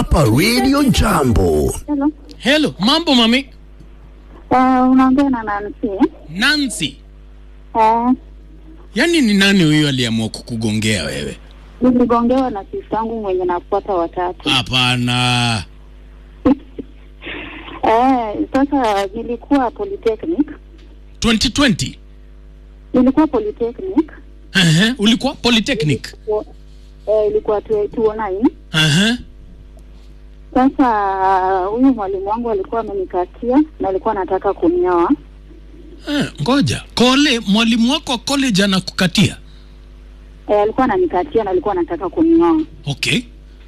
hapa Radio Jambo. Hello. Hello, mambo mami. Uh, unaongea na Nancy. Nancy. Uh, Yaani ni nani huyo aliamua kukugongea wewe? niligongewa na sisi yangu mwenye nafuata watatu. Hapana. Eh, sasa nilikuwa polytechnic. 2020. Nilikuwa polytechnic. Ehe, ulikuwa polytechnic. Eh, ilikuwa 2009. Ehe. Sasa huyu mwalimu wangu alikuwa amenikatia na alikuwa anataka kunioa. Eh, ngoja. Kole mwalimu wako wa college anakukatia? Eh, alikuwa ananikatia na alikuwa anataka kunioa. Okay.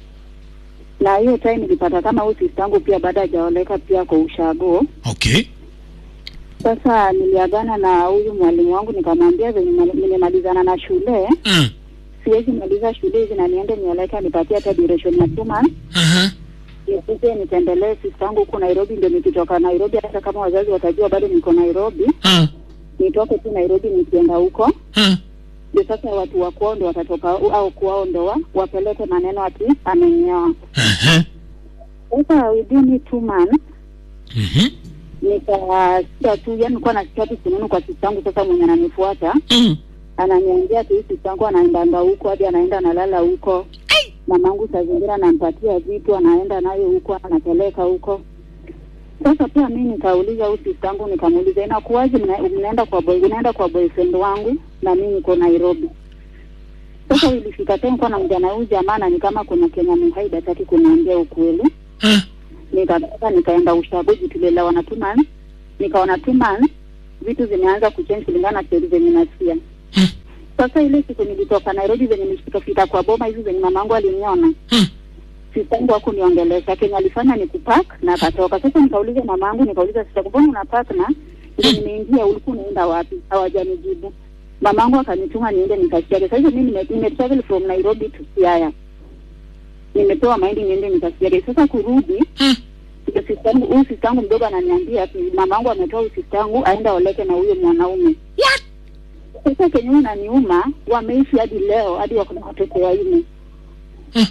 Na hiyo time nilipata kama huyu sister yangu pia baada hajaoleka pia kwa ushago. Okay. Sasa niliagana na huyu mwalimu wangu nikamwambia venye mali- nimemalizana na shule Mm. siwezi maliza shule hizi na niende nioleke nipatie hata duration ya two months Aha. nikuje nitembelee sister yangu huku Nairobi, ndio nikitoka Nairobi, hata kama wazazi watajua bado niko Nairobi, Ah. nitoke tu Nairobi nikienda huko, Ah. ndio sasa watu wa kwao ndio watatoka au kwao ndo wa- wapeleke maneno ati amenyoa. Aha. Sasa within two months Mhm. nikasikia tu, yani nilikuwa nasikia tu sununu kwa sister yangu sasa mwenye ananifuata Mm. ananiambia tu sister yangu anaendanga huko hadi anaenda analala huko. Mamangu saa zingine anampatia vitu anaenda nayo huko anapeleka huko. Sasa pia mimi nikauliza huyu sister yangu nikamuuliza inakuwaje mna, mnaenda kwa boy unaenda kwa boyfriend wangu na mimi niko Nairobi. Sasa ilifika time kwa naongea na huyu jamaa na ni kama kuna Kenya mhaida hataki kuniambia ukweli. Ah. Nikatoka nikaenda ushagoji tulielewana two months. Nikaona two months vitu zimeanza kuchange kulingana na stori zenye nasikia. Mm. Sasa ile siku nilitoka Nairobi zenye nilipofika kwa boma hizi zenye mamangu aliniona Mm. sistangu hakuniongelesha. Kenye alifanya ni kupack na akatoka. Sasa nikauliza mamangu, nikauliza sistangu, mbona una pack na ndio nimeingia, ulikuwa unaenda wapi? Hawajanijibu. Mamangu akanituma niende nikasiage. Sasa mimi nime, nime travel from Nairobi to Siaya, nimepewa mahindi niende nikasiage. Sasa kurudi Mm. ndio sistangu, huyu sistangu mdogo ananiambia ati mamangu ametoa huyu sistangu aenda oleke na huyo mwanaume. Sasa kenye unaniuma, wameishi hadi leo, hadi wako na watoto wanne. Mm.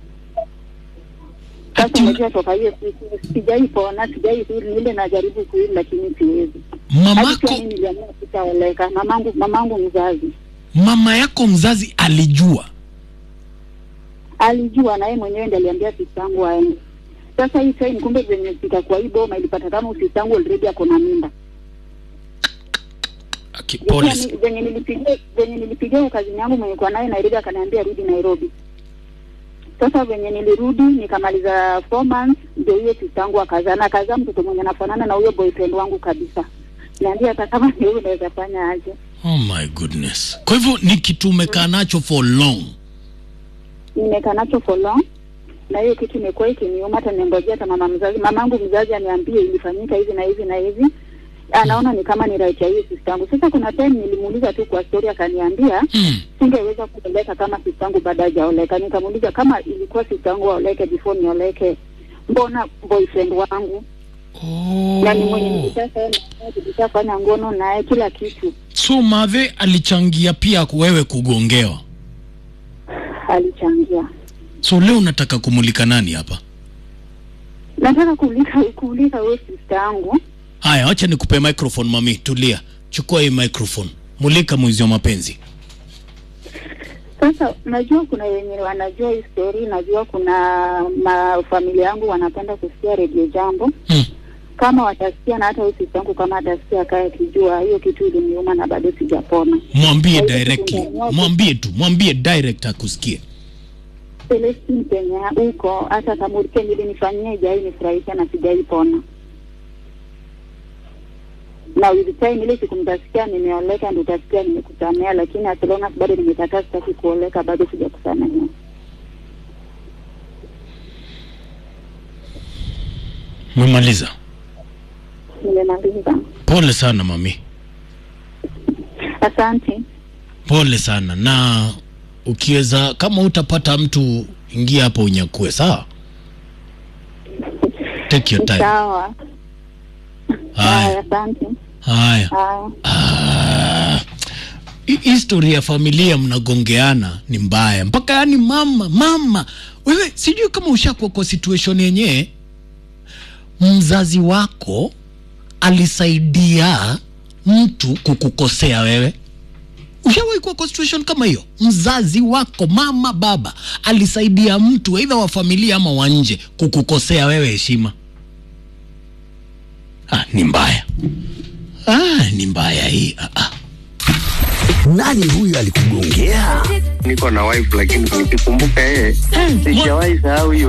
Sasa Ati- unajua toka hiyo siku sijaipona, sijaihili, ile najaribu kuhili lakini siwezi. Hadi pia Mamako mimi niliamua sitaoleka. Mamangu mamangu mzazi mama yako mzazi alijua. alijua na yeye mwenyewe ndiye aliambia sistangu aende. Sasa hii time kumbe zenye fika kwa hii boma ilipata kama sistangu already ako na mimba. Aki- Pole. Zenye zenye nilipigia zenye nilipigia kazini yangu mwenye kwa naye Nairobi akaniambia rudi Nairobi. Sasa venye nilirudi nikamaliza four months, ndio hiyo sistangu akazaa na akazaa mtoto mwenye anafanana na huyo boyfriend wangu kabisa. Niambia hata kama ni huyu unaweza fanya aje? Oh my goodness. Kwa hivyo ni kitu umekaa nacho for long. Nimekaa nacho for long na hiyo kitu imekuwa ikiniuma, hata nimengojea hata mama mzazi, mamangu mzazi aniambie ilifanyika hivi na hivi na hivi, anaona ni kama ni right ya hiyo sistangu. Sasa kuna time nilimuuliza tu kwa story, akaniambia Mm. singeweza kuoleka kama sistangu baada hajaoleka. Nikamuuliza kama ilikuwa sistangu aoleke before nioleke, mbona boyfriend wangu na ni mwenye Oh. nilishafanya nilishafanya ngono naye kila kitu, So Mave alichangia pia wewe kugongewa. alichangia. So leo unataka kumulika nani hapa? Nataka kuuliza kuuliza huyo sistangu Haya, acha nikupe microphone mami, tulia. Chukua hii microphone. Mulika mwizi wa mapenzi. Sasa najua kuna wenye wanajua hii story, najua kuna mafamilia yangu wanapenda kusikia redio Jambo. Mm. Kama watasikia na hata usisi wangu kama atasikia akaye akijua hiyo kitu iliniuma na bado sijapona. Mwambie Kwa hivyo directly. tunaamua- Mwambie tu, mwambie direct akusikie. Celestine penye huko, hata kama kenye ilinifanyia ijai nifurahisha na sijaipona. Na with time ile siku mtasikia nimeoleka, ndio utasikia nimekusamea, lakini as long as bado nimekataa, sitaki kuoleka, bado sijakusamea. Umemaliza. Nimemaliza. Pole sana mami. Asante. Pole sana na ukiweza kama utapata mtu ingia hapo unyakue, sawa? Take your time. Sawa. Haya, Haya, asante. haya. Haya. Ah, hi- history ya familia mnagongeana ni mbaya mpaka yani mama mama wewe sijui kama ushakuwa kwa situation yenyewe mzazi wako alisaidia mtu kukukosea wewe ushawahi kuwa kwa situation kama hiyo mzazi wako mama baba alisaidia mtu aidha wa familia ama wa nje kukukosea wewe heshima ah, ni mbaya ah, ni mbaya hii ah, ah. Nani huyu alikugongea? niko na wife lakini nikikumbuka yeye mwa- sijawahi sahau hiyo